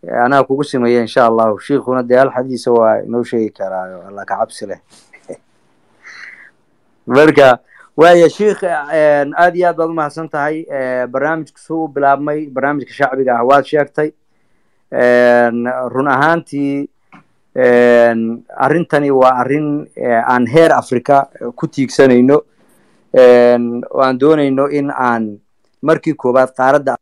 anaa kugu simaya insha allahu shiikuna dee hal xadiisa waa inoo sheegi karaayo alla ka cabsi leh marka waaya shiikh aad iyo aad baad umahadsan tahay barnaamijku suu u bilaabmay barnaamijka shacbiga ah waad sheegtay run ahaantii arrintani waa arrin aan heer africa ku tiigsanayno oo aan doonayno in aan markii koowaad qaaradda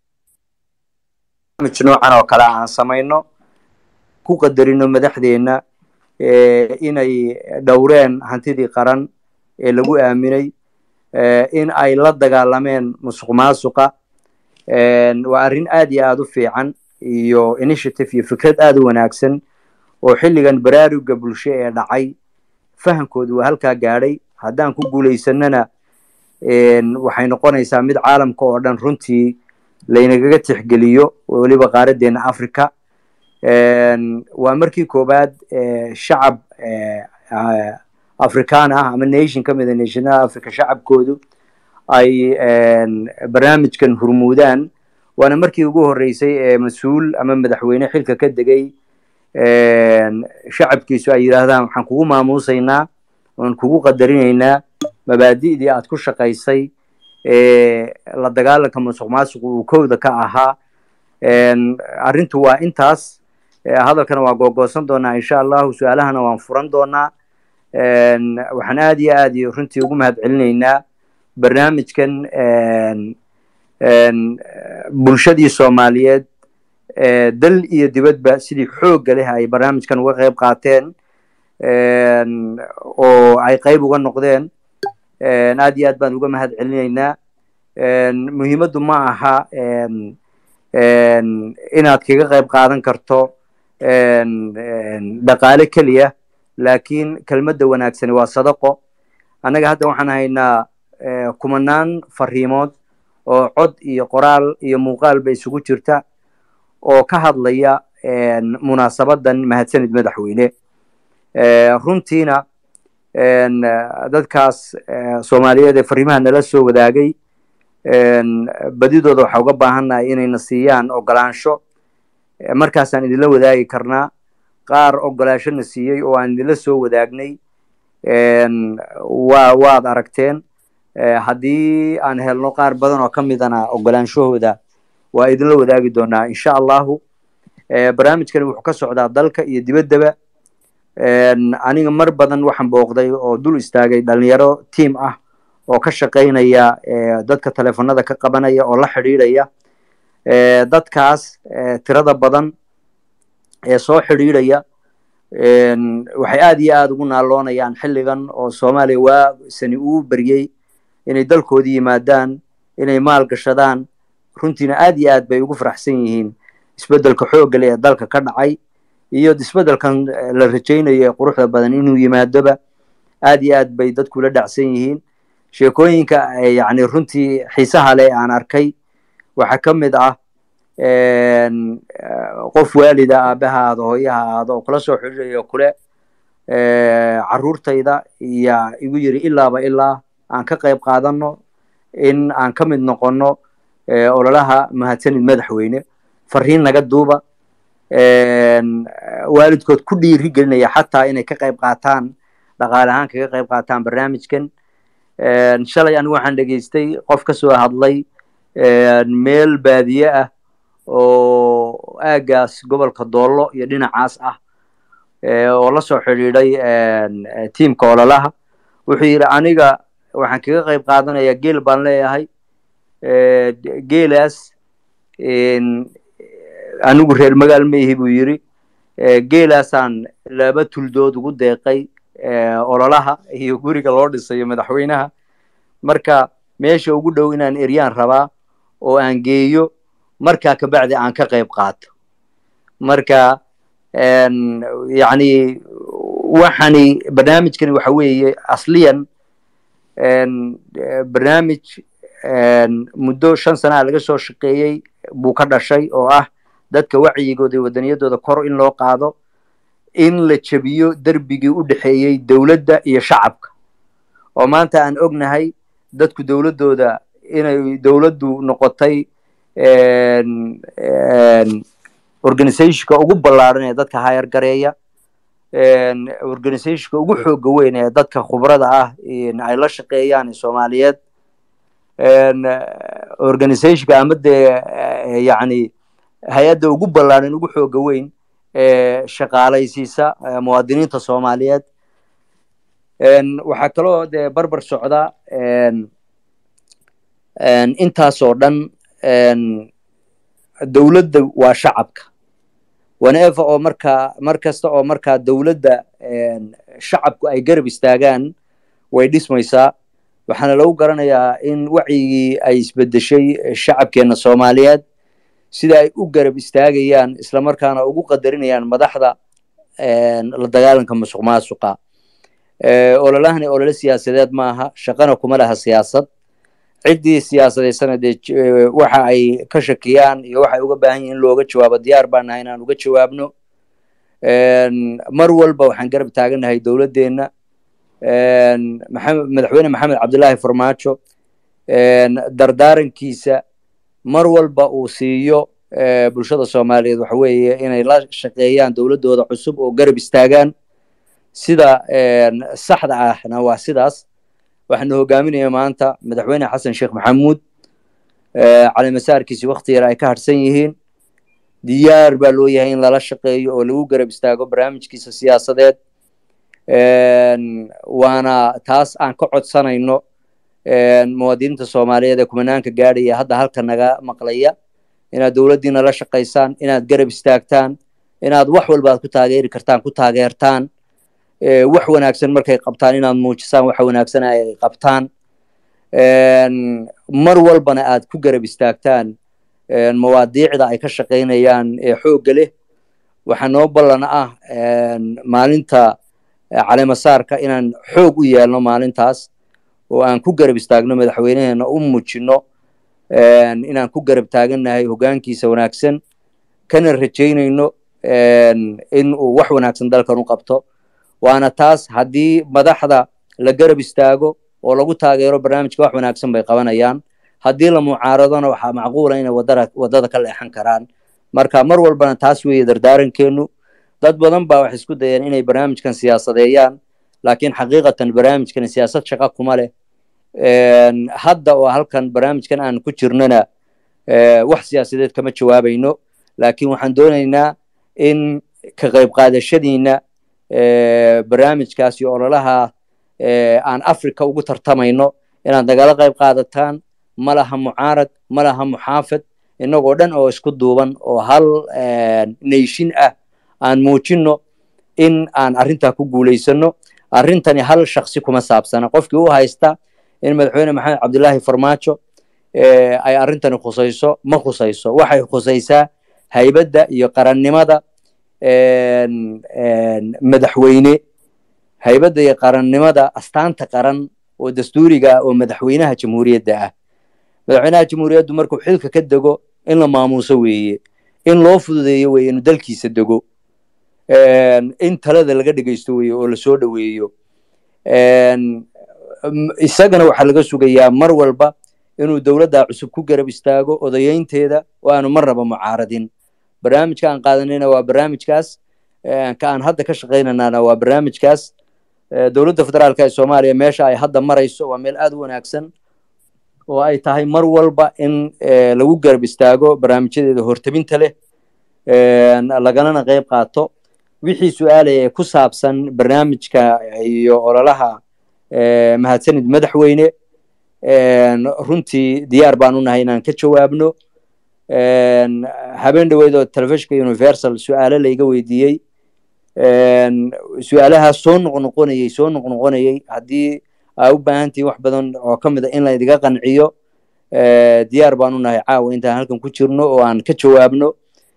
noocan oo kale aan samayno ku qadarino madaxdeenna inay dhowreen hantidii qaran ee lagu aaminay in ay la dagaalameen musuq maasuqa waa arrin aad iyo aad u fiican iyo initiative iyo fikrad aad u wanaagsan oo xilligan baraaruga bulsho ee dhacay fahamkoodu waa halkaa gaadhay haddaan ku guulaysanana waxay noqonaysaa mid caalamka oo dhan runtii laynagaga tixgeliyo weliba qaaraddeena africa waa markii koowaad shacab african ah ama nation ka mida nationada africa shacabkoodu ay barnaamijkan hurmuudaan waana markii ugu horreysay ee mas-uul ama madaxweyne xilka ka degay shacabkiisu ay yidhaahdaan waxaan kugu maamuusaynaa waan kugu qadarinaynaa mabaadi'dii aad ku shaqaysay la dagaalanka musuq maasuq uu kowda ka ahaa arrintu waa intaas hadalkana waa googoosan doonaa insha allahu su-aalahana waan furan doonaa waxaan aad iyo aad iyo runtii ugu mahad celinaynaa barnaamijkan bulshadii soomaaliyeed dal iyo dibadba sidii xoogga leh ay barnaamijkan uga qayb qaateen oo ay qayb uga noqdeen aad iyo aad baan uga mahad celinaynaa muhiimaddu ma aha inaad kaga qayb qaadan karto dhaqaale keliya laakiin kelmadda wanaagsani waa sadaqo annaga hadda waxaan haynaa kumanaan fariimood oo cod iyo qoraal iyo muuqaalba isugu jirta oo ka hadlaya munaasabadan mahadsanid madaxweyne runtiina dadkaas soomaaliyeed ee fariimaha nala soo wadaagay badidooda waxaa uga baahannahay inayna siiyaan ogolaansho markaasaan idinla wadaagi karnaa qaar ogolaansho na siiyey oo aan idinla soo wadaagnay wa waad aragteen haddii aan helno qaar badan oo ka midana ogolaanshahooda waa idinla wadaagi doonaa insha allahu barnaamijkani wuxuu ka socdaa dalka iyo dibaddaba aniga mar badan waxaan booqday oo dul istaagay dhalinyaro tiam ah oo ka shaqaynaya dadka telefonada ka qabanaya oo la xidhiidhaya dadkaas tirada badan ee soo xidhiidhaya waxay aad iyo aad ugu naaloonayaan xilligan oo soomaaliya waa sani uu beryey inay dalkoodii yimaadaan inay maal gashadaan runtiina aad iyo aad bay ugu faraxsan yihiin isbeddelka xoogga leh ee dalka ka dhacay iyo isbeddelkan la rajaynayo ee quruxda badan inuu yimaadoba aad iyo aad bay dadku la dhacsan yihiin sheekooyinka yacni runtii xiisaha leh aan arkay waxaa ka mid ah qof waalida aabaha aado hooyaha aado oo kula soo xidhiirayo kule carruurtayda iya igu yiri ilaaba ilaa aan ka qayb qaadano in aan ka mid noqono ololaha mahadsanid madaxweyne fariin naga duuba waalidkood ku dhiiri gelinaya xataa inay ka qayb qaataan dhaqaale ahaan kaga qayb qaataan barnaamijkan shalay anigu waxaan dhegeystay qof ka soo hadlay meel baadiye ah oo aagaas gobolka doollo iyo dhinacaas ah oo la soo xidhiidhay tiamka ololaha wuxuu yidhi aniga waxaan kaga qayb qaadanaya geel baan leeyahay geelaas anigu reer magaal ma ihi buu yidhi geelaasaan laba tuldood ugu deeqay ololaha iyo guriga loo dhisayo madaxweynaha marka meesha ugu dhow inaan eryaan rabaa oo aan geeyo markaa kabacdi aan ka qayb qaato marka yacni waxani barnaamijkani waxa weeye asliyan barnaamij muddo shan sanaa laga soo shaqeeyey buu ka dhashay oo ah dadka wacyigooda iyo wadaniyadooda kor in loo qaado in la jebiyo derbigii u dhexeeyey dowladda iyo shacabka oo maanta aan ognahay dadku dowladdooda inay dowladdu noqotay organizationka ugu ballaaran ee dadka hayar gareeya organizationka ugu xooga weyn ee dadka khubrada ah ay la shaqeeyaan soomaaliyeed organizationka ama dee yacni hay-adda ugu ballaaran ugu xooga weyn ee shaqaalaysiisa muwaadiniinta soomaaliyeed waxaa kaloo dee barbar socda intaasoo dhan dowladda waa shacabka wanever oo markaa mar kasta oo markaa dowladda shacabku ay garab istaagaan way dhismaysaa waxaana lagu garanayaa in wacyigii ay isbedeshay shacabkeenna soomaaliyeed sida ay u garab istaagayaan islamarkaana ugu qadarinayaan madaxda la dagaalanka musuq maasuqa ololahani olole siyaasadeed maaha shaqana kuma laha siyaasad ciddii siyaasadeysana dee waxa ay ka shakiyaan iyo waxay uga baahan yihin in looga jawaabo diyaar baan nahay inaan uga jawaabno mar walba waxaan garab taagannahay dowladdeenna madaxweyne maxamed cabdullaahi farmaajo dardaarankiisa mar walba uu siiyo bulshada soomaaliyeed waxa weeye inay la shaqeeyaan dowladdooda cusub oo garab istaagaan sida saxda ahna waa sidaas waxaanu hogaaminaya maanta madaxweyne xasan sheekh maxamuud calimasaarkiisi wakti yar ay ka harsan yihiin diyaar baa loo yahay in lala shaqeeyo oo lagu garab istaago barnaamijkiisa siyaasadeed waana taas aan ka codsanayno muwaadiniinta soomaaliyeed ee kumanaanka gaadhaya hadda halka naga maqlaya inaad dowladdiina la shaqaysaan inaad garab istaagtaan inaad wax walba aad ku taageeri kartaan ku taageertaan wax wanaagsan markay qabtaan inaad muujisaan waxa wanaagsan ay qabtaan mar walbana aad ku garab istaagtaan mawaadiicda ay ka shaqaynayaan ee xoogga leh waxaa noo ballan ah maalinta caleemasaarka inaan xoog u yeelno maalintaas oo aan ku garab istaagno madaxweyneheena u muujino inaan ku garab taagannahay hoggaankiisa wanaagsan kana rajaynayno in uu wax wanaagsan dalkan u qabto waana taas haddii madaxda la garab istaago oo lagu taageero barnaamijka wax wanaagsan bay qabanayaan haddii la mucaaradona waxaa macquula inay wadada waddada ka leexan karaan marka mar walbana taas weeye dardaarankeenu dad badan baa waxay isku dayeen inay barnaamijkan siyaasadeeyaan laakiin xaqiiqatan barnaamijkan siyaasad shaqa kuma leh hadda oo halkan barnaamijkan aan ku jirnona wax siyaasadeed kama jawaabayno laakiin waxaan doonaynaa in ka qayb qaadashadiina barnaamijkaasi ololaha aan africa ugu tartamayno inaad nagala qayb qaadataan ma laha mucaarad ma laha muxaafid innagoo dhan oo isku duuban oo hal nayshin ah aan muujino in aan arrintaa ku guulaysano arrintani hal shaksi kuma saabsana qofkii u haysta in madaxweyne maxamed cabdullaahi farmaajo ay arrintani khusayso ma khusayso waxay khusaysaa haybadda iyo qarannimada madaxweyne haybadda iyo qarannimada astaanta qaran oo dastuuriga ah oo madaxweynaha jamhuuriyadda ah madaxweynaha jamhuuriyaddu markuu xilka ka dego in la maamuuso weeye in loo fududeeyo weye inuu dalkiisa dego in talada laga dhegeysto weye oo lasoo dhoweeyo isagana waxaa laga sugayaa mar walba inuu dowladda cusub ku garab istaago odayeynteeda oo aanu marnaba mucaaradin barnaamijka aan qaadanayna waa barnaamijkaas ka aan hadda ka shaqaynanaana waa barnaamijkaas dowladda federaalka ee soomaaliya meesha ay hadda marayso waa meel aad u wanaagsan oo ay tahay mar walba in lagu garab istaago barnaamijyadeeda hortabinta leh lagalana qayb qaato wixii su-aalaya ee ku saabsan barnaamijka iyo ololaha mahadsanid madaxweyne runtii diyaar baan u nahay inaan ka jawaabno habeen dhaweyd oo telefishinka universal su-aalo layga weydiiyey su-aalahaas soo noqnoqonayey soo noqnoqonayey haddii aa u baahantihin wax badan oo ka mid a in laydiga qanciyo diyaar baan u nahay caawa intaan halkan ku jirno oo aan ka jawaabno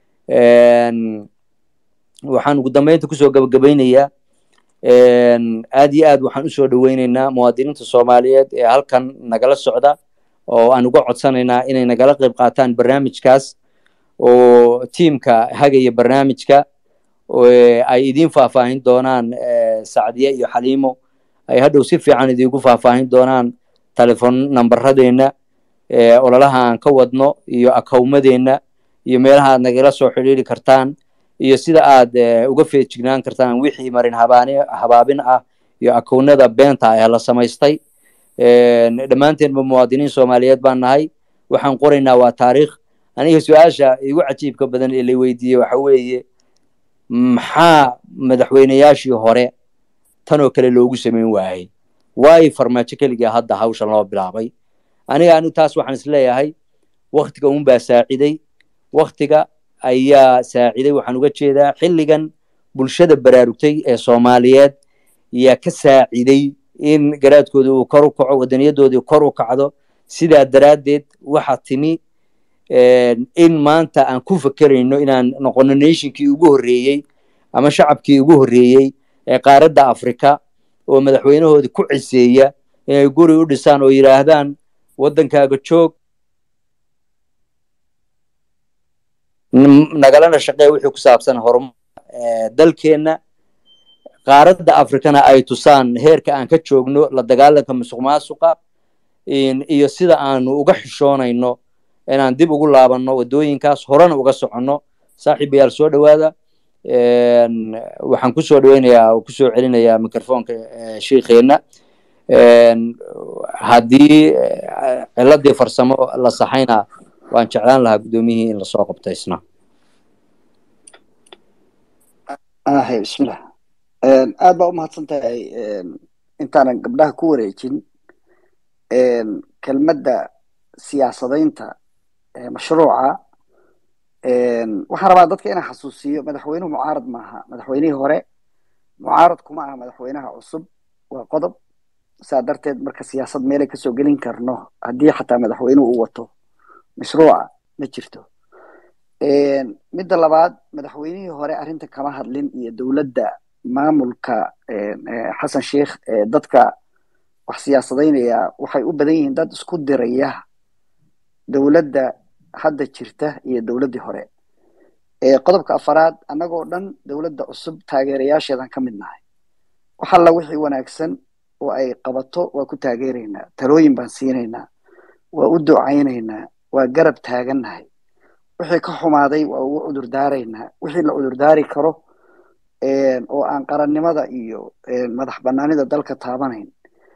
waxaan ugu dambeynta kusoo gabagabaynayaa aad iyo aad waxaan usoo dhoweyneynaa muwaadiniinta soomaaliyeed ee halkan nagala socda oo aan uga codsanaynaa inay nagala qayb qaataan barnaamijkaas oo tiimka hagaya barnaamijka ay idiin faahfaahin doonaan sacdiye iyo xaliimo ay hadhow si fiican idiinku faahfaahin doonaan telefon namberadeenna ololaha aan ka wadno iyo akawmadeenna iyo meelaha aad nagala soo xidhiiri kartaan iyo sida aad uga feejignaan kartaan wixii marin habaani habaabin ah iyo akownada beenta ah ee la samaystay dhammaanteenba muwaadiniin soomaaliyeed baan nahay waxaan qoraynaa waa taariikh aniga su-aasha igu cajiibka badan ee la weydiiyey waxa weeye maxaa madaxweyneyaashii hore tanoo kale loogu samayn waayey waayo farmaajo keligaa hadda hawshan loo bilaabay aniga anigu taas waxaan isleeyahay waktiga unbaa saaciday waktiga ayaa saaciday waxaan uga jeedaa xilligan bulshada baraarugtay ee soomaaliyeed yaa ka saaciday in garaadkooda uu kor u kaco wadaniyadoodii kor u kacdo sidaa daraaddeed waxa timi in maanta aan ku fekerayno inaan noqono nationkii ugu horreeyey ama shacabkii ugu horreeyey ee qaaradda africa oo madaxweynahoodii ku ciseeya inay guri u dhisaan oo yidhaahdaan waddankaaga joog nagalana shaqee wixii ku saabsan horumar dalkeenna qaaradda africana ay tusaan heerka aan ka joogno la dagaalanka musuq maasuqa iyo sida aanu uga xishoonayno inaan dib ugu laabanno waddooyinkaas horena uga soconno saaxiibayaal soo dhowaada waxaan kusoo dhaweynayaa oo kusoo celinayaa microfonka shiikheena haddii ciladii farsamo la saxayna waan jeclaan lahaa guddoomiyihii in lasoo qabto isna ahe bismillah aad baa umahadsan tahay intaanan gabdhaha ku wareejin kelmadda siyaasadaynta mashruuca waxaan rabaa dadka inaan xasuusiyo madaxweynuhu mucaarad maaha madaxweynihii hore mucaarad kuma aha madaxweynaha cusub waa qodob saa darteed marka siyaasad meelay kasoo gelin karno haddii xataa madaxweynuhu uu wato mashruuca ma jirto midda labaad madaxweynihii hore arrinta kama hadlin iyo dowladda maamulka xasan sheikh dadka wax siyaasadaynaya waxay u badan yihiin dad isku diraya dowladda hadda jirta iyo dowladdii hore qodobka afaraad annagoo dhan dowladda cusub taageerayaasheedan ka mid nahay wax alla wixii wanaagsan oo ay qabato waa ku taageeraynaa talooyin baan siinaynaa waa u ducaynaynaa waa garab taagannahay wixii ka xumaaday waa ugu cudurdaaraynaa wixii la cudurdaari karo oo aan qarannimada iyo madax banaanida dalka taabanayn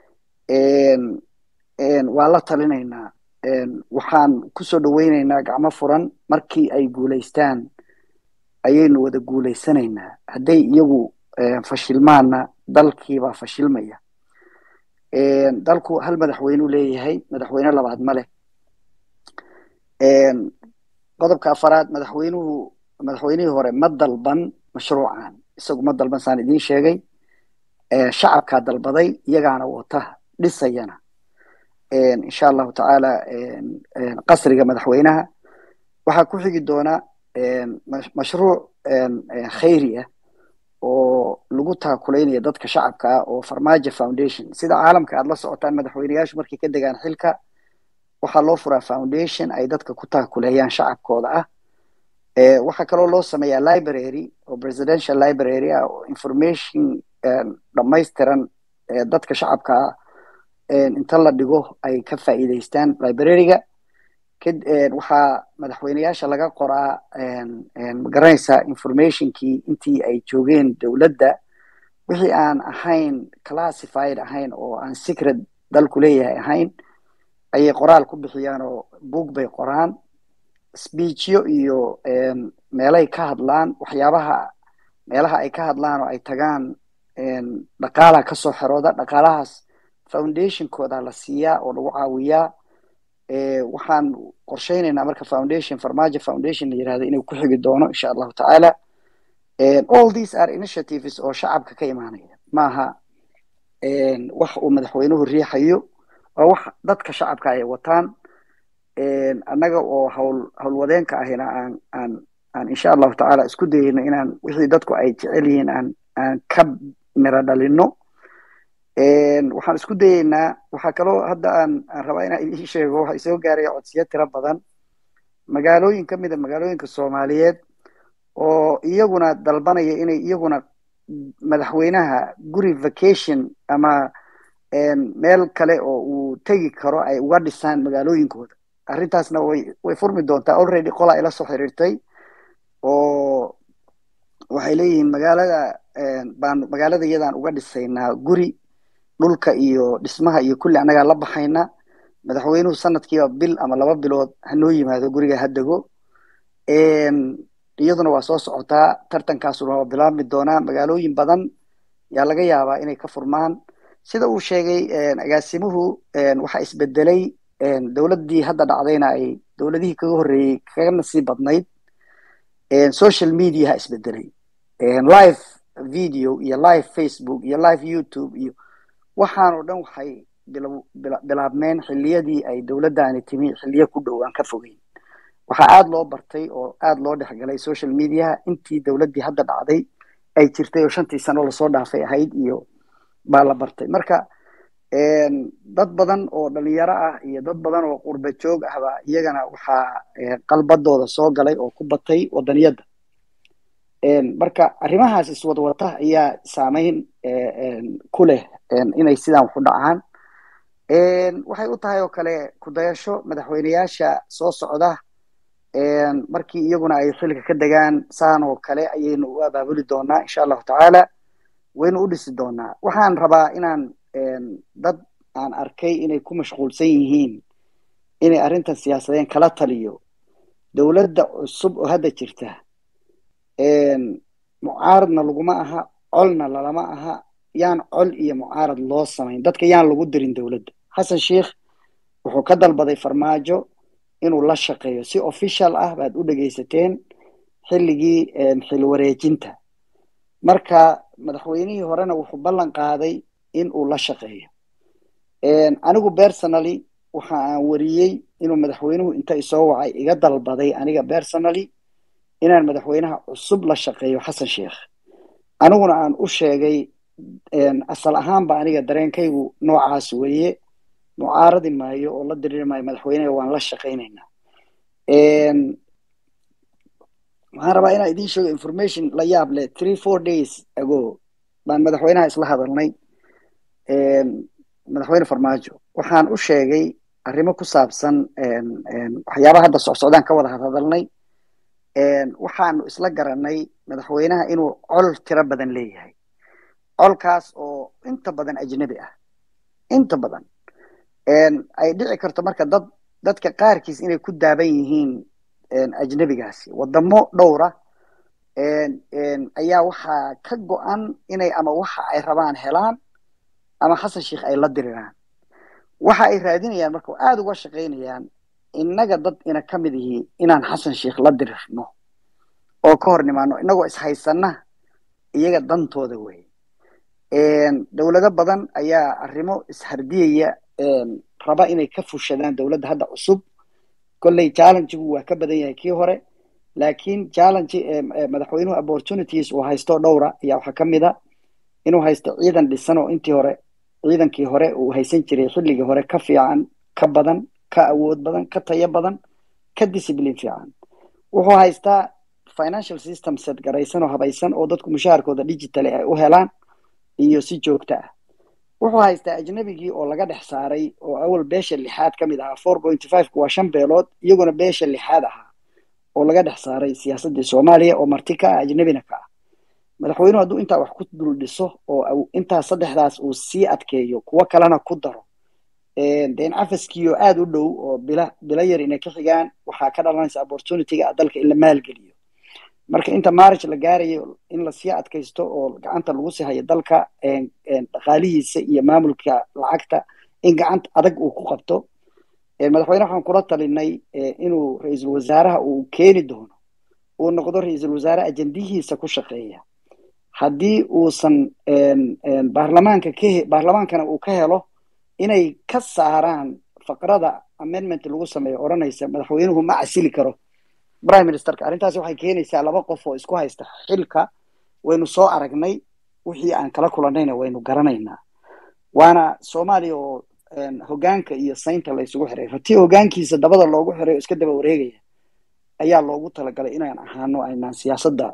waa la talinaynaa waxaan kusoo dhaweynaynaa gacmo furan markii ay guulaystaan ayaynu wada guulaysanaynaa hadday iyagu fashilmaanna dalkiibaa fashilmaya dalku hal madaxweyneu leeyahay madaxweyne labaad ma leh qodobka afaraad madaxweynuhu madaxweynihii hore ma dalban mashruucan isagu ma dalban saan idiin sheegay shacabkaa dalbaday iyagaana wata dhisayana insha allahu tacaala qasriga madaxweynaha waxaa ku xigi doona mashruuc khayri ah oo lagu taakulaynaya dadka shacabka ah oo farmaajo foundation sida caalamka aad la socotaan madaxweyneyaashu markay ka degaan xilka waxaa loo furaa foundation ay dadka ku taakuleeyaan shacabkooda ah waxaa kaloo loo sameeyaa library oo presidential library ah oo information dhamaystiran dadka shacabka ah inta la dhigo ay ka faa'iidaystaan librariga waxaa madaxweyneyaasha laga qoraa magaranaysaa informationkii intii ay joogeen dowladda wixii aan ahayn classified ahayn oo aan secret dalku leeyahay ahayn ayay qoraal ku bixiyaan oo book bay qoraan speechyo iyo meelay ka hadlaan waxyaabaha meelaha ay ka hadlaan oo ay tagaan dhaqaalaha kasoo xerooda dhaqaalahaas foundationkooda la siiyaa oo lagu caawiyaa waxaan qorsheynaynaa marka foundation farmaajo foundation la yirahdo inuu ku xigi doono insha allahu tacaala all these are initiatives oo shacabka ka imaanaya maaha wax uu madaxweynuhu riixayo waa wax dadka shacabka ay wataan annaga oo hawl howlwadeenka ahina aan aan aan insha allahu tacaala isku dayayno inaan wixii dadku ay jecel yihiin aan aan ka miro dhalino waxaan isku dayeynaa waxaa kaloo hadda aan aan rabaa inaan idiin sheego waxa isoo gaaraya codsiyo tiro badan magaalooyin ka mid a magaalooyinka soomaaliyeed oo iyaguna dalbanaya inay iyaguna madaxweynaha guri vacation ama meel kale oo uu tegi karo ay uga dhisaan magaalooyinkooda arrintaasna way way furmi doontaa already qolaa ila soo xiriirtay oo waxay leeyihiin magaalada baan magaalada iyadaan uga dhisaynaa guri dhulka iyo dhismaha iyo kulli annagaa la baxayna madaxweynuhu sanadkiiba bil ama laba bilood hanoo yimaado guriga ha dego iyaduna waa soo socotaa tartankaasuna waa bilaabmi doonaa magaalooyin badan yaa laga yaabaa inay ka furmaan sida uu sheegay agaasimuhu waxaa isbedelay dowladdii hadda dhacdayna ay dowladihii kaga horreeyey kaga nasiib badnayd social mediaha isbedelay live video iyo live facebook iyo live youtube iyo waxaan oo dhan waxay bilaabmeen xilliyadii ay dowladdaani timi xilliyo ku dhow aan ka fogeyn waxaa aada loo bartay oo aada loo dhexgalay social mediaha intii dowladdii hadda dhacday ay jirtay oo shantii sano lasoo dhaafay ahayd iyo baa la bartay marka dad badan oo dhalinyaro ah iyo dad badan oo qurba joog ahba iyagana waxaa qalbadooda soo galay oo ku batay wadaniyadda marka arrimahaas iswadwata ayaa saameyn ku leh inay sidaan waxu dhacaan waxay u tahay oo kale kudayasho madaxweyneyaasha soo socda markii iyaguna ay xilka ka degaan saan oo kale ayaynu u abaabuli doonaa insha allahu tacaala waynu u dhisi doonaa waxaan rabaa inaan dad aan arkay inay ku mashquulsan yihiin inay arrintan siyaasadeen kala taliyo dowladda cusub oo hadda jirta mucaaradna laguma aha colna lalama aha yaan col iyo mucaarad loo samayn dadka yaan lagu dirin dowladda xasan sheikh wuxuu ka dalbaday farmaajo inuu la shaqeeyo si official ah baad u dhegaysateen xilligii xil wareejinta marka madaxweynihii horena wuxuu ballan qaaday in uu la shaqeeyo anigu personally waxa aan wariyey inuu madaxweynuhu inta isoo wacay iga dalbaday aniga personally inaan madaxweynaha cusub la shaqeeyo xasan sheikh aniguna aan u sheegay asal ahaanba aniga dareenkaygu noocaas weeye mucaaradi maayo oo la diriri maayo madaxweyneha waan la shaqaynaynaa waxaan rabaa inaan idiin sheego information la yaab leh three four days ago baan madaxweynaha isla hadalnay madaxweyne farmaajo waxaan u sheegay arrimo ku saabsan waxyaabaha hadda socsocdaan ka wada hadhadalnay waxaanu isla garanay madaxweynaha inuu col tiro badan leeyahay colkaas oo inta badan ajnabi ah inta badan ay dhici karto marka dad dadka qaarkiis inay ku daaban yihiin ajnabigaasi wadamo dhowra ayaa waxaa ka go-an inay ama waxa ay rabaan helaan ama xasan sheikh ay la diriraan waxa ay raadinayaan marka aada uga shaqaynayaan innaga dad ina ka mid ihi inaan xasan sheikh la dirirno oo ka hor nimaano innagoo ishaysanna iyaga dantooda wey dowlado badan ayaa arrimo ishardiyaya raba inay ka fushadaan dowladda hadda cusub kolley challengigu waa ka badan yahay kii hore laakiin challenge madaxweynuhu opportunities uu haysto dhowra ayaa waxaa ka mid a inuu haysto ciidan dhisan oo intii hore ciidankii hore uu haysan jiray xilligii hore ka fiican ka badan ka awood badan ka tayo badan ka discipline fiican wuxuu haystaa financial system set garaysan oo habaysan oo dadku mushaharkooda digitally ay u helaan iyo si joogto ah wuxuu haystaa ajnabigii oo laga dhex saaray oo awal beesha lixaad ka mid ahaa four point five ku waa shan beelood iyaguna beesha lixaad ahaa oo laga dhex saaray siyaasaddii soomaaliya oo marti ka ah ajnabina ka ah madaxweynuhu hadduu intaa wax ku dul dhiso oo intaa saddexdaas uu sii adkeeyo kuwo kalena ku daro deen cafaskiio aada u dhow oo bila bila yar inay ka xigaan waxaa ka dhalanaysa opportunityga dalka in la maalgeliyo marka inta marriage la gaarayo in lasii adkaysto oo gacanta lagu sii hayo dalka dhaqaalihiisa iyo maamulka lacagta in gacanta adag uu ku qabto madaxweyne waxaan kula talinay inuu ra-iisul wasaaraha uu keeni doono uu noqdo ra-iisul wasaare ajendihiisa ku shaqeeya haddii uusan baarlamaanka ka baarlamaankana uu ka helo inay ka saaraan faqrada amendment lagu sameeyo odhanaysa madaxweynuhu ma casili karo prime ministerka arrintaasi waxay keenaysaa laba qof oo isku haysta xilka waynu soo aragnay wixii aan kala kulanayna waynu garanaynaa waana soomaaliya oo hogaanka iyo saynta la isugu xiray ratii hogaankiisa dabada loogu xiray oo iska daba wareegaya ayaa loogu talagalay inaan ahaano aynaan siyaasadda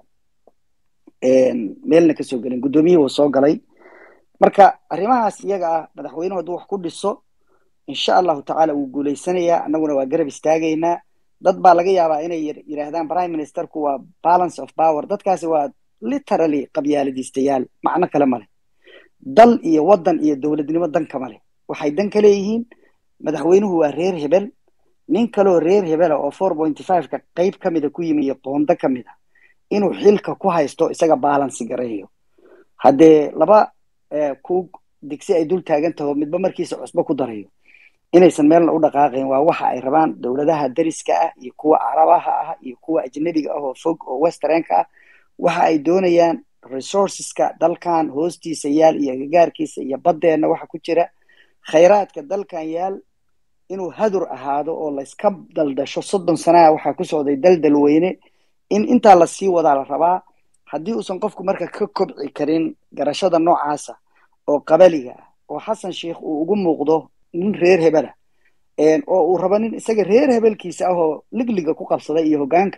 meelna kasoo gelin guddoomiyihii uu soo galay marka arrimahaas iyaga ah madaxweynuhu hadduu wax ku dhiso insha allahu tacaala wuu guulaysanayaa annaguna waa garab istaagaynaa dad baa laga yaabaa inay yidhaahdaan prime ministerku waa balance of power dadkaasi waa literally qabyaaladiistayaal macno kale male dal iyo waddan iyo dowladnimo danka male waxay dan ka leeyihiin madaxweynuhu waa reer hebel nin kaloo reer hebela oo four pointy five-ka qeyb ka mida ku yimi iyo qoondo ka mid a inuu xilka ku haysto isaga balansi gareeyo haddee laba kuug digsi ay dul taagan taho midba markiisa cusbo ku darayo inaysan meelna u dhaqaaqayn waa waxa ay rabaan dowladaha dariska ah iyo kuwa carabaha ah iyo kuwa ajnabiga ah oo fog oo westernka ah waxa ay doonayaan resourceska dalkan hoostiisa yaal iyo agagaarkiisa iyo baddeenna waxa ku jira khayraadka dalkan yaal inuu hadur ahaado oo layska daldasho soddon sanaa waxaa ku socday daldal weyne in intaa lasii wadaa la rabaa haddii uusan qofku marka ka kobci karin garashada noocaasa oo qabaliga ah oo xasan sheikh uu ugu muuqdo nin reer hebela oo uu rabo nin isaga reer hebelkiisa ah oo ligliga ku qabsaday iyo hoggaanka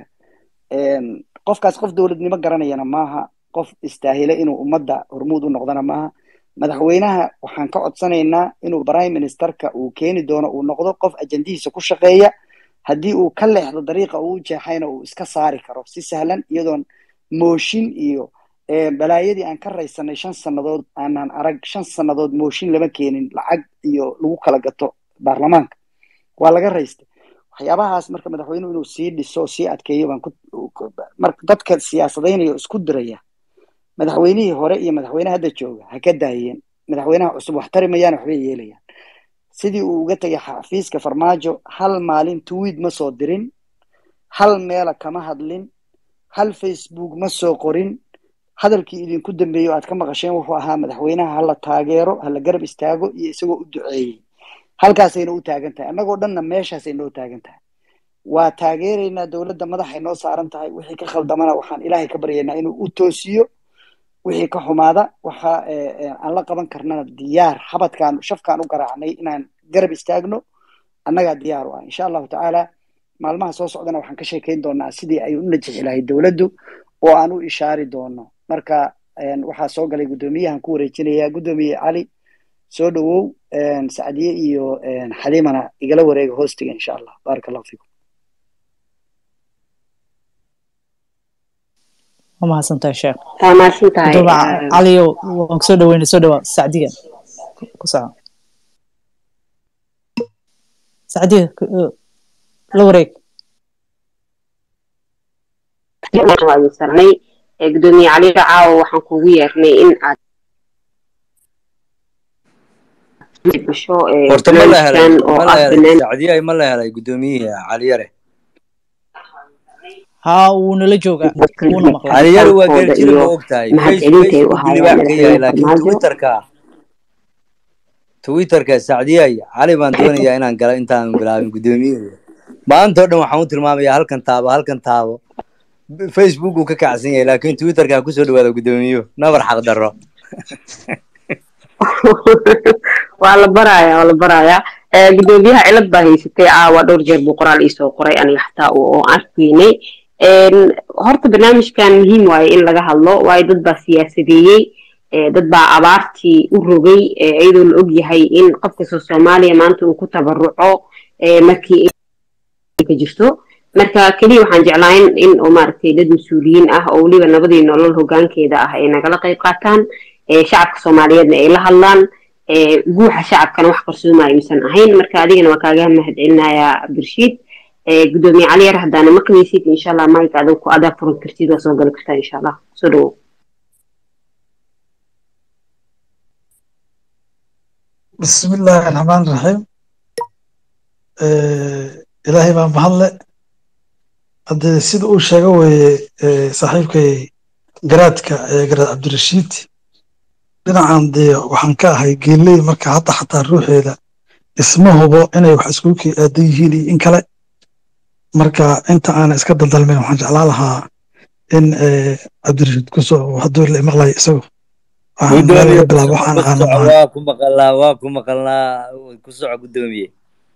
qofkaas qof dowladnimo garanayana maaha qof istaahila inuu ummadda hormuud u noqdana maaha madaxweynaha waxaan ka codsanaynaa inuu prime ministerka uu keeni doono uu noqdo qof ajandihiisa ku shaqeeya haddii uu ka leexdo dariiqa uu jeexayna uu iska saari karo si sahlan iyadoon mooshin iyo balaayadii aan ka raysanay shan sannadood aanaan arag shan sannadood mooshin lama keenin lacag iyo lagu kala gato baarlamaanka waa laga raystay waxyaabahaas marka madaxweynuhu inuu sii dhiso sii adkeeyo baan marka dadka siyaasadaynayo isku diraya madaxweynihii hore iyo madaxweyne hadda jooga ha ka daayeen madaxweynaha cusub wax tari mayaan waxbay yeelayaan sidii uu uga tegay xafiiska farmaajo hal maalin tweet ma soo dirin hal meela kama hadlin hal facebook ma soo qorin hadalkii idinku dambeeyo aad ka maqasheen wuxuu ahaa madaxweynaha hala taageero hala garab istaago iyo isagoo u duceeyey halkaasayna u taagan tahay annagoo dhanna meeshaasay noo taagan tahay waa taageeraynaa dowladda madaxay noo saaran tahay wixii ka khaldamana waxaan ilaahay ka baryaynaa inuu u toosiyo wixii ka xumaada waxa aan la qaban karnana diyaar xabadkaan shafkaan u garaacnay inaan garab istaagno annagaa diyaar u ah insha allahu tacaala maalmaha soo socdana waxaan ka sheekayn doonaa sidii ay u najixi lahayd dowladdu oo aan u ishaari doono marka waxaa soo galay guddoomiyahan ku wareejinaya guddoomiye cali soo dhowow sacdiye iyo xaliimana igala wareega hoostiga insha allah baaraka allahu fiikum waa mahadsantahay sheekh waa mahadsantahay caliyo waan kusoo dhaweynay soo dhawaa sacdiga ku soco sacdiga la wareeg sarnay gudoomiye cali caawo waxaan kugu yeernay in aad gasho horta ma la helay ma la helay sacdiyahay ma la helay guddoomiyihii caliyare haa wuu nala joogaa wuuna maqlay caliyare waa geerjiri ma og tahay facebook libaax ka yahay laakiin twitterka twitterka sacdiyahay cali baan doonayaa inaan galo intaan bilaabin guddoomiyihii maanta o dhan waxaan u tilmaamayaa halkan taabo halkan taabo facebook uu ka kacsan yahay laakiin twitterka ha kusoo dhawaada guddoomiyuhu nabar xaq darro waa la baraya waa la baraya gudoomiyaha cilad baa haysatay caawa dhowr jeer buu qoraal iisoo qoray aniga xataa oo arkaynay horta barnaamijkan muhiim waaye in laga hadlo waayo dad baa siyaasadeeyey dad baa abaartii u rogay iyadoo la og yahay in qof kastoo soomaaliya maanta uu ku tabaruco markii ka jirto marka keliya waxaan jeclayn in oo maaragtay dad mas-uuliyiin ah oo weliba nabadii nolol hogaankeeda ah ay nagala qayb qaataan shacabka soomaaliyeedna ay la hadlaan guuxa shacabkana wax qarsoomayo misan ahayn marka adigana waa kaaga mahad celinayaa birshiid gudoomiye cali yar haddaana maqlaysid insha allah mike adag ku adaa furan kartid waa soo gali kartaa insha allah soo dhawow بسم الله الرحمن الرحيم ilaahay baa mahadle haddee sida uu sheega weeye saaxiibkay garaadka garaad cabdirashiid dhinacan dee waxaan ka ahay geeley marka hadda xataa ruuxeeda isma hubo inay wax iskuulkii aadan yihiin iyo in kale marka inta aana iska daldalmin waxaan jeclaan lahaa in cabdirashiid kusoo hadduu la maqlayo isagu bilaabo waxaan aqaano waa ku maqalnaa waa ku maqalnaa ku soco guddoomiye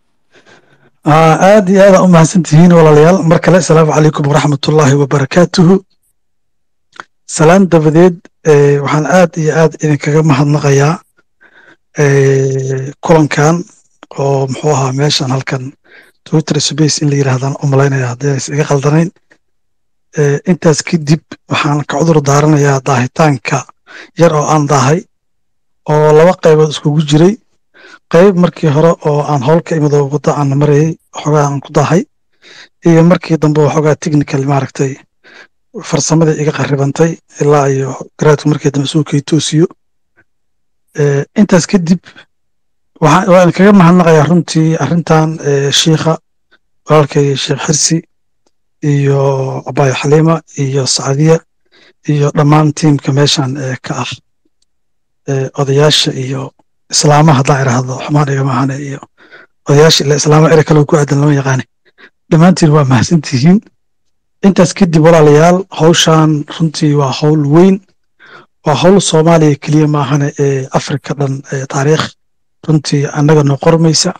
aad iyo aadaan u mahadsan tihiin walaalayaal mar kale asalaamu calaykum waraxmatullaahi wabarakaatuhu salaan dabadeed waxaan aad iyo aad idinkaga mahadnaqayaa kulankan oo muxuu ahaa meeshan halkan twitter space in la yidhaahdaan u malaynaya haddii aysan iga khaldanayn intaas kadib waxaan ka cudur daaranayaa daahitaanka yar oo aan daahay oo laba qaybood iskugu jiray qayb markii hore oo aan howl ka imid oo wadda aan marayay waxoogaa aan ku daahay iyo markii dambe waxoogaa technical maaragtay farsamadii iga qarribantay ilaa iyo garaadku markii dambe suukay toosiyo intaas kadib waan kaga mahadnaqayaa runtii arrintan shiikha walaalkay sheekh xirsi iyo abaayo xaliima iyo sacdiya iyo dhammaan tiimka meeshan ka ah odayaasha iyo islaama haddaan idhaahdo xumaan igama ahane iyo odayaasha ila islaama ere kale ku aadan lama yaqaane dhammaantiin waa mahadsantihiin intaas kadib walaalayaal hawshan runtii waa hawl weyn waa hawl soomaaliya keliya maahane ee afrika dhan taariikh runtii annaga noo qormaysa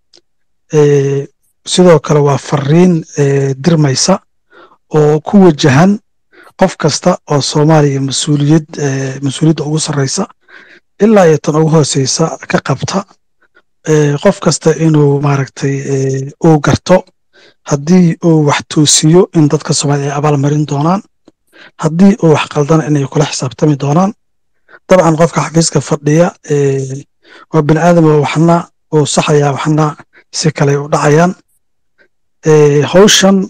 sidoo kale waa fariin dirmaysa oo ku wajahan qof kasta oo soomaaliya mas-uuliyad mas-uuliyadda ugu sarreysa ilaa iyo tan ugu hooseysa ka qabta qof kasta inuu maaragtay uu garto haddii uu wax toosiyo in dadka soomaaliya ay abaalmarin doonaan haddii uu wax qaldana inay kula xisaabtami doonaan dabcan qofka xafiiska fadhiya waa bini aadam waxna uu saxayaa waxna si kale u dhacayaan hawshan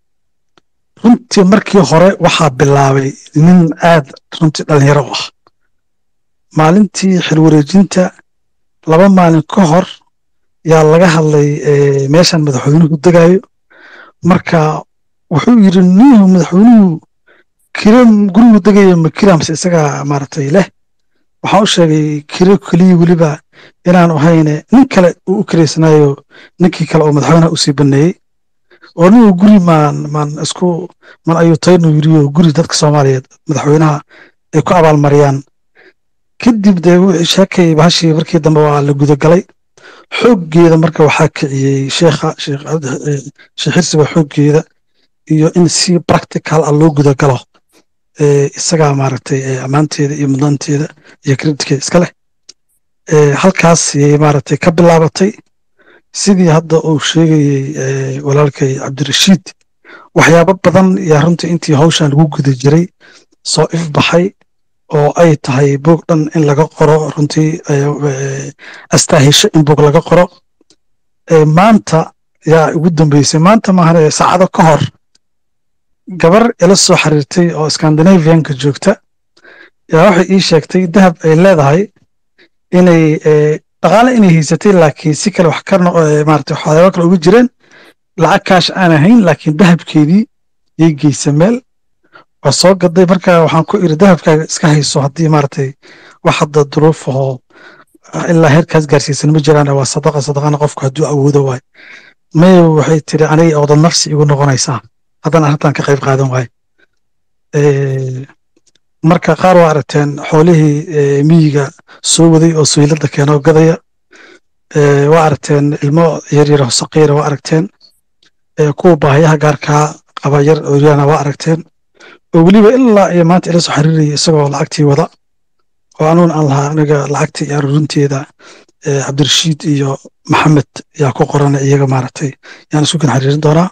runtii markii hore waxaa bilaabay nin aad runtii dhalinyaro u ah maalintii xilwareejinta laba maalin ka hor yaa laga hadlay meeshan madaxweynuhu degayo marka wuxuu yidhi nihu madaxweynuhu kire gurigu degayo ma kiramse isagaa maaragtay leh waxaan u sheegay kire keliya weliba inaan ahayne nin kale uu u kireysanayo ninkii kale oo madaxweynaha usii baneeyey oo nigu guri maan maan isku man ayuutaynu yiriyo guri dadka soomaaliyeed madaxweynaha ay ku abaalmariyaan kadib dee sheekay bahashii markii dambe waa la gudagalay xooggeeda marka waxaa kiciyey sheekha sheekh xirsi baa xooggeeda iyo in si practical ah loo gudagalo isagaa maaragtay ammaanteeda iyo mudnaanteeda iyo creditkeeda iska leh halkaas yay maaragtay ka bilaabatay sidii hadda uu sheegayey walaalkay cabdirashiid waxyaabo badan yaa runtii intii hawshan lagu guda jiray soo ifbaxay oo ay tahay buog dhan in laga qoro runtii astaahisho in buog laga qoro maanta yaa ugu dambeysay maanta maahane saacado ka hor gabar ila soo xiriirtay oo scandinavianka joogta yaa waxay ii sheegtay dahab ay leedahay inay dhaqaale inay haysatay laakiin si kale wax ka maarata waxyaaba kale uga jireen lacag kaash aan ahayn laakiin dahabkeedii yay geysa meel waa soo gaday marka waxaan ku iri dahabkaaga iska hayso haddii maaragtay wax hadda duruuf ahoo ilaa heerkaas gaarsiisan ma jiraan waa sadaqa sadaqana qofku hadduu awoodo waay may waxay tiri aniga oodad nafsi igu noqonaysaa haddana arrintan ka qayb qaadan waaye marka qaar waa aragteen xoolihii miyiga soo waday oo suylada keena oo gadaya waa aragteen ilmo yaryar saqiira waa aragteen kuwa baahayaha gaarkaa qaba yar oryana waa aragteen oo weliba ilaa iyo maanta ila soo xiriiraya isagoo lacagtii wada oo anuun aan lahaa aniga lacagtii iyo aruurinteeda cabdirashiid iyo maxamed yaa ku qorana iyaga maaragtay yaan isku kan xiriirin doonaa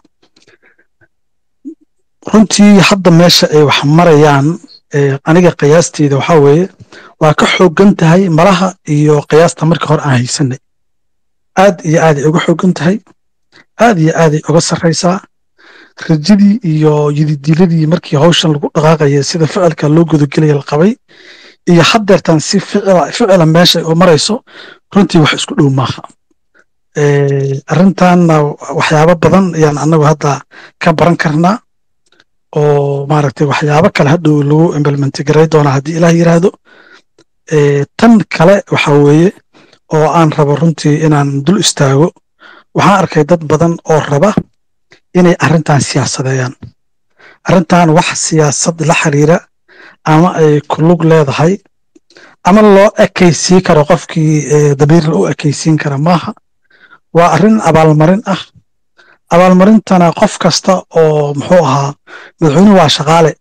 runtii hadda meesha ay wax marayaan aniga qiyaasteeda waxaa weeye waa ka xoogan tahay malaha iyo qiyaasta markii hore aan haysanay aad iyo aaday uga xoogan tahay aad iyo aaday uga sarraysaa rajadii iyo yididiiladii markii hawshan lagu dhaqaaqaya sida ficilka loo gudagelaya la qabay iyo haddeertan si ficila meesha oo marayso runtii wax isku dhow maaha arrintanna waxyaabo badan ayaan annagu hadda ka baran karnaa oo maaragtay waxyaabo kale hadhow lagu implementi garay doonaa haddii ilaah yiraahdo tan kale waxa weeye oo aan rabo runtii inaan dul istaago waxaan arkay dad badan oo raba inay arrintan siyaasadeeyaan arrintan wax siyaasad la xiriira ama ay ku lug leedahay ama loo ekaysiin karo qofkii dabiirla u ekaysiin kara maaha waa arrin abaalmarin ah abaalmarintana qof kasta oo muxuu ahaa madaxweynuhu waa shaqaale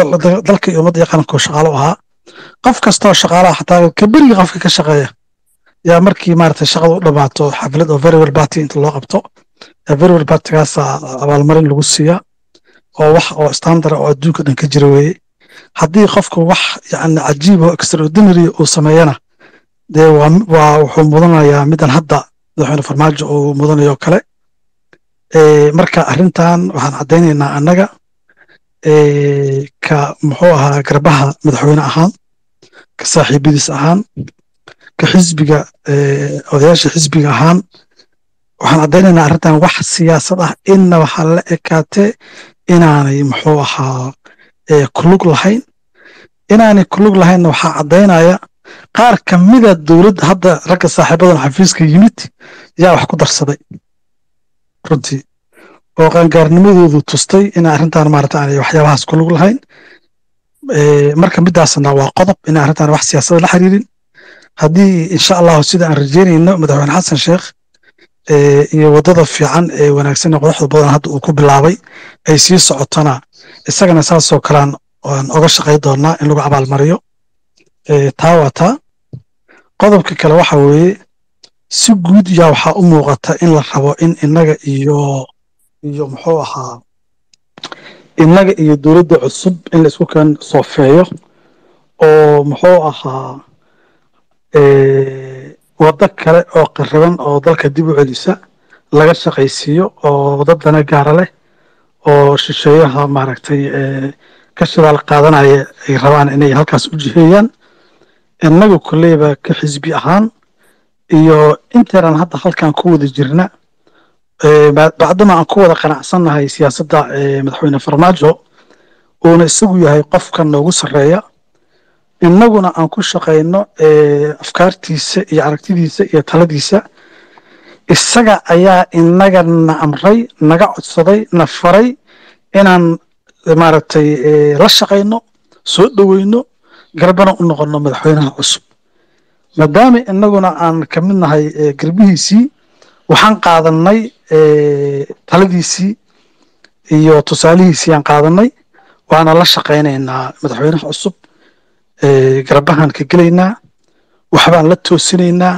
dalka iyo ummadda iyo qaranku shaqaalo ahaa qof kasta oo shaqaalaha xataa kaberiga qofka ka shaqeeya yaa markii maaragtay shaqada u dhamaato xaflad oo very well party inta loo qabto very well partygaasa abaalmarin lagu siiya oo wax oo standard oo adduunka dhan ka jira weeye haddii qofku wax yani cajiib oo extraordinary uu sameeyana dee waa waa wuxuu mudanayaa midan hadda madaxweyne farmaajo uu mudanayo kale marka arrintan waxaan caddaynaynaa annaga ka muxuu ahaa garbaha madaxweyne ahaan ka saaxiibadiis ahaan ka xisbiga odayaasha xisbiga ahaan waxaan caddaynaynaa arrintan wax siyaasad ah inna waxaa la ekaatee inaanay muxuu ahaa kulug lahayn inaanay kulug lahaynna waxaa caddaynaya qaar ka mida dowladda hadda ragga saaxiibadan xafiiska yimid yaa wax ku darsaday runtii oo qaangaarnimadoodu tustay ina arrintan maarata aanay waxyaabahaas kulug lahayn marka midaasna waa qodob ina arrintan wax siyaasada la xiriirin haddii insha allahu sida aan rajeynayno madaxweyne xasan sheekh iyo waddada fiican ee wanaagsan ee qodaxda badan hadda uu ku bilaabay ay sii socotona isagana saasoo kalean waan oga shaqay doonaa in lagu abaalmariyo taa waa taa qodobka kale waxa weeye si guud yaa waxaa u muuqata in la rabo in innaga iyo iyo muxuu ahaa innaga iyo dowladda cusub in la isku keen soofeeyo oo muxuu ahaa waddo kale oo qariban oo dalka dib u celisa laga shaqaysiiyo oo dadana gaara leh oo shisheeyaha maaragtay ka shidaal qaadanaya ay rabaan inay halkaas u jiheeyaan innagu kolleyba ka xisbi ahaan iyo intaynan hadda halkan ku wada jirna bacdama aan ku wada qanacsannahay siyaasadda madaxweyne farmaajo uuna isagu yahay qofka noogu sarreeya innaguna aan ku shaqayno afkaartiisa iyo aragtidiisa iyo taladiisa isaga ayaa inaga na amray naga codsaday na faray inaan maaragtay la shaqayno soo dhoweyno garbana u noqonno madaxweynaha cusub maadaama inaguna aan ka mid nahay garbihiisii waxaan qaadanay taladiisii iyo tusaalihiisii aan qaadanay waana la shaqaynaynaa madaxweynaha cusub garbahaan ka gelaynaa waxbaan la toosinaynaa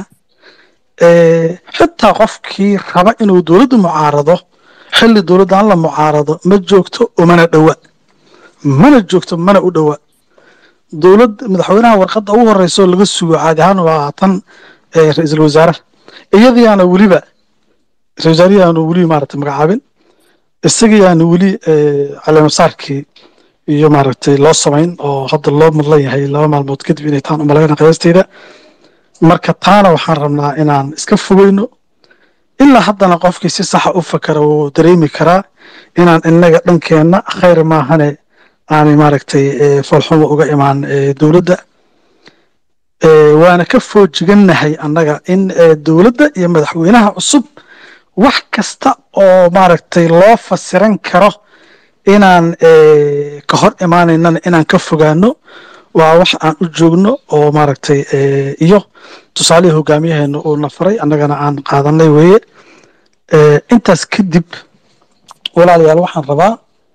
xitaa qofkii raba inuu dowladda mucaarado xilli dowladdan la mucaarado ma joogto oo mana dhowa mana joogto mana u dhowa dowlad madaxweynaha warqadda ugu horeyso laga sugo caadi ahaan waa tan ra-iisul wasaaraha iyadiyaana weliba ra-isul wasaarihiyaanu weli maaragtay magacaabin isagiyaanu weli caleemasaarkii iyo maaragtay loo samayn oo hadda loo mudlan yahay laba maalmood kadib inay taan umalayna qiyaasteyda marka taana waxaan rabnaa inaan iska fogeyno ilaa haddana qofkii si saxa u fakara wuu dareemi karaa inaan inaga dhankeenna khayr maahane aanay maaragtay foolxumo uga imaan dowladda waana ka foojigannahay annaga in dowladda iyo madaxweynaha cusub wax kasta oo maaragtay loo fasiran karo inaan ka hor imaanaynana inaan ka fogaano waa wax aan u joogno oo maaragtay iyo tusaalihii hogaamiyaheena uu na faray annagana aan qaadanay weeye intaas kadib walaalayaal waxaan rabaa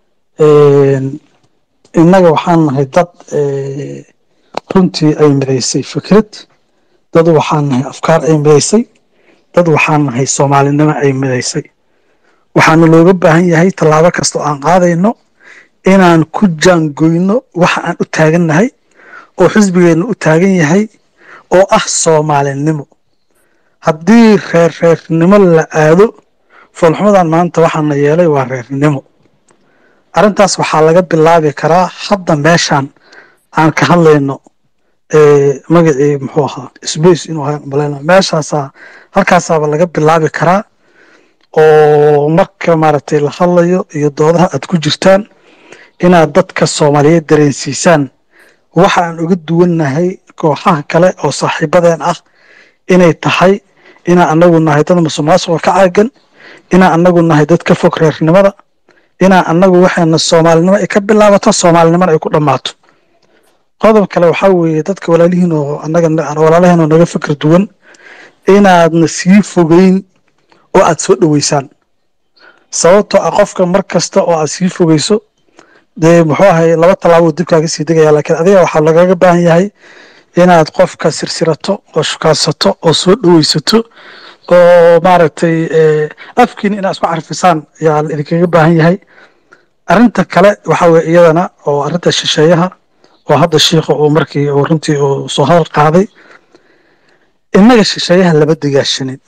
innaga waxaan nahay dad runtii ay midaysay fikrad dad waxaan nahay afkaar ay midaysay dad waxaan nahay soomaalinimo ay midaysay waxaana looga baahan yahay tallaabo kasta oo aan qaadayno inaan ku jaangoyno waxa aan u taagannahay oo xisbigeenna u taagan yahay oo ah soomaalinimo haddii reer reernimo la aado foolxumadan maanta waxaana yeelay waa reernimo arrintaas waxaa laga bilaabi karaa hadda meeshaan aan ka hadlayno magacii muxuu ahaa sbace inuu ahaa malayna meeshaasaa halkaasaaba laga bilaabi karaa oo marka maaragtay la hadlayo iyo doodaha aad ku jirtaan inaad dadka soomaaliyeed dareensiisaan waxa aan uga duwannahay kooxaha kale oo saaxiibadeen ah inay tahay inaan anagu nahay dad musuqmaasuqa ka caagan inaan anagu nahay dad ka fog reernimada inaan anagu waxayna soomaalinimo ay ka bilaabato soomaalinimona ay ku dhammaato qodob kale waxaa weeye dadka walaalihiin oo anaga walaalahiin oo naga fikir duwan inaadna sii fogeyn oo aad soo dhoweysaan sababtoo ah qofka mar kasta oo aad sii fogeyso dee muxuu ahay laba tallaabo dib kaaga sii degaya laakiin adiga waxaa lagaga baahan yahay inaad qofka sirsirato oo shukaansato oo soo dhoweysato oo maaragtay eh, afkiina inaad isku carfisaan ayaa la idinkaga baahan yahay arrinta kale waxa weye iyadana oo arrinta shisheeyaha oo hadda shiikha uu markii uu runtii uu soo hadal qaaday innaga shisheeyaha laba degaashanin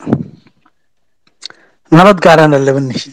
nabad gaarana laba nihin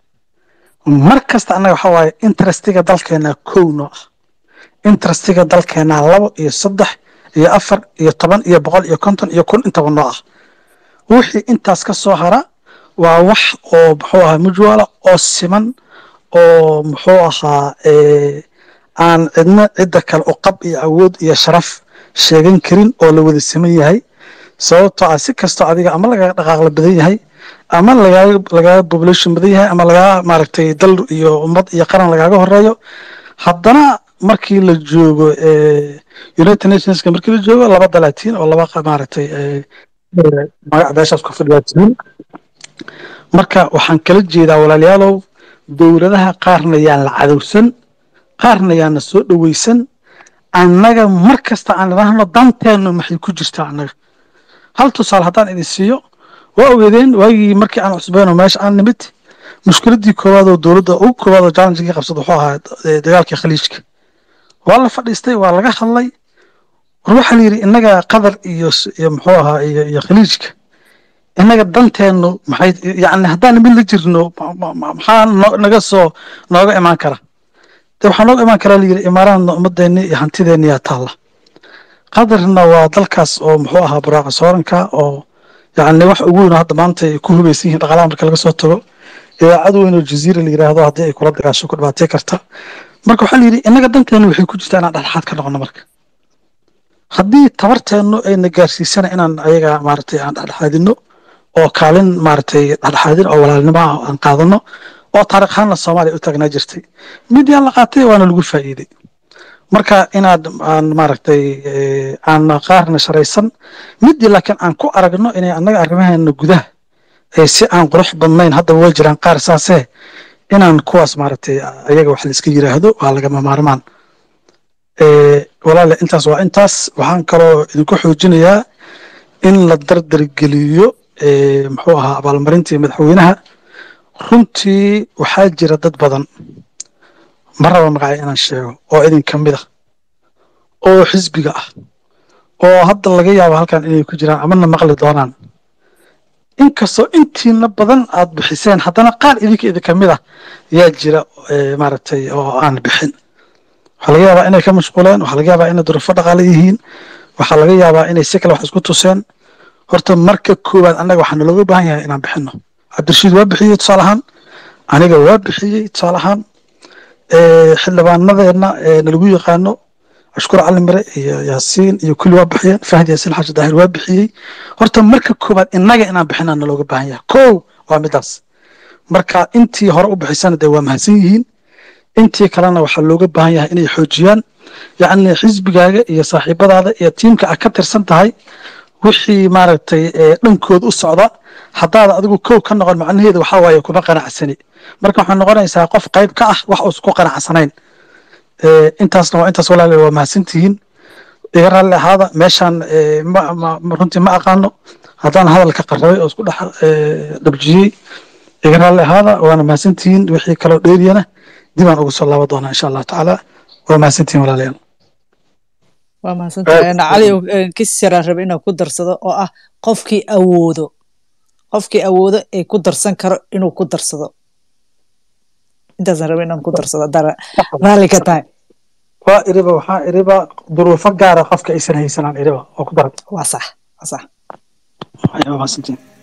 mar kasta annaga waxa waaye interestiga dalkeena kow noo ah interestiga dalkeena labo iyo saddex iyo afar iyo toban iyo boqol iyo konton iyo kun intaba noo ah wixii intaas ka soo hara waa wax oo muxuu ahaa mujwala oo siman oo muxuu ahaa eh, aan cidna cidda kale u qab iyo awood iyo sharaf sheegan karin oo la wada siman yahay sababtoo ah si kastoo adiga ama lagaga dhaqaaqla badan yahay ama lagaaga lagaaga population badan yahay ama lagaaga maaragtay dal iyo ummad iyo qaran lagaaga horeeyo haddana markii la joogo eh, united nationska markii la joogo laba dalaatiin oo laba qa- maaragtay eh, eh, magac beeshaas ku fadhiyaatiin marka waxaan kala jeedaa walaalayaalow dowladaha qaarna yaan la cadowsan qaarna yaana soo dhoweysan annaga mar kasta aan idhaahno danteennu maxay ku jirtaa annaga hal tusaale haddaan idin siiyo waa ogeedeen waagii markii aan cusbeyno meesha aan nimid mushkiladii koowaad oo dowladda ugu koowaad oo challengekii qabsad wuxuu ahaa eh, dagaalkii khaliijka waa la fadhiistay waa laga hadlay war waxaa la yidhi innaga qatar iyo s- iyo muxuu ahaa iyo iyo khaliijka innaga danteennu maxay yacni haddaan mid la jirno ma- ma- ma- maxaa no- naga soo nooga imaan kara de waxaa nooga imaan karaa layidhi imaaraadna ummadeenni iyo hantideenni yaa taalla qatarna waa dalkaas oo muxuu ahaa buraaca sooranka oo yacni wax ugu weyn oo hadda maanta ay ku hubaysan yihiin dhaqaalaha marka laga soo tago idaacad weyn oo jaziira la yidhaahdo haddii ay kula dagaasho ku dhibaatay karta marka waxaa la yidhi innaga danteennu waxay ku jirtaa inaan dhexdhexaad ka noqono marka haddii tabarteennu ayna gaarsiisana inaan ayaga maaragtay aan dhexdhexaadino oo kaalin maaragtay dhexdhexaadin oo walaalnimo ah aan qaadano oo taariikh ahaanna soomaaliya u taagnaa jirtay mid yaan la qaatay waana lagu faa'iiday marka inaad aan maaragtay eh, aan qaarna sharaysan midii laakiin aan ku aragno inay annaga arrimaheena gudaha ee si aan qurux badnayn haddaba way jiraan qaar saasee inaan kuwaas maaragtay ayaga wax la iska yiraahdo waa lagama maarmaan Eh, walaale intaas waa intaas waxaan kaloo idinku xoojinayaa in la dardargeliyo eh, muxuu ahaa abaalmarintii madaxweynaha runtii waxaa jira dad badan ma raba magacay inaan sheego oo idin ka mid ah oo xisbiga ah oo hadda laga yaabo halkan inay ku jiraan amana maqli doonaan inkastoo intiina badan aad bixiseen haddana qaar idinka idinka mid ah yaa jira eh, maaragtay oo aan bixin waxaa laga yaabaa inay ka mashquuleen waxaa laga yaabaa inay duruufo dhaqaale yihiin waxaa laga yaabaa inay si kale wax isku tuseen horta marka koowaad annaga waxaa nalooga baahan yahay inaan bixino cabdirashiid waa bixiyey tusaale ahaan aniga waa bixiyey tusaale ahaan Eh, xildhibaanadeenna ee nalagu yaqaano ashkur cali mire iyo yaasiin iyo kulli waa bixiyeen fahdi yaasiin xaaji daahir waa bixiyey horta marka koowaad innaga inaan bixinaa nalooga baahan yahay kow waa midaas marka intii hore u bixisana dee waa mahadsan yihiin intii kalena waxaa looga baahan yahay inay xoojiyaan yacni xisbigaaga iyo saaxiibadaada iyo tiimka aad ka tirsan tahay wixii maaragtay eh, dhankood u socda haddaad adigu kow ka noqon macnaheedu waxaa waaye kuma qanacsani marka waxaa noqonaysaa qof qayb ka ah wax uusan ku qanacsanayn Eh, intaasna waa intaas walaale waa mahadsantihiin iga raalli ahaada meeshaan eh, ma ma- ma- runtii ma aqaano haddaan hadalka qarrabay oo isku dhex eh, dhabjiyey iga raalli ahaada waana mahadsantihiin wixii kaloo dheeriyana dibaan ugu soo laaban doonaa insha allahu tacaala waa mahadsantihiin walaalayaal waa mahadsantahay cali kisiraan rabe inaan ku darsado oo ah qofkii awoodo qofkii awoodo ee ku darsan karo inuu ku darsado intaasaan rabe inaan ku darsado haddaan raalli ka tahay waa iriba waxaa iriba duruufo gaara qofka aysan haysanaan iriba oo ku daran waa sax waa sax waa mahadsantihiin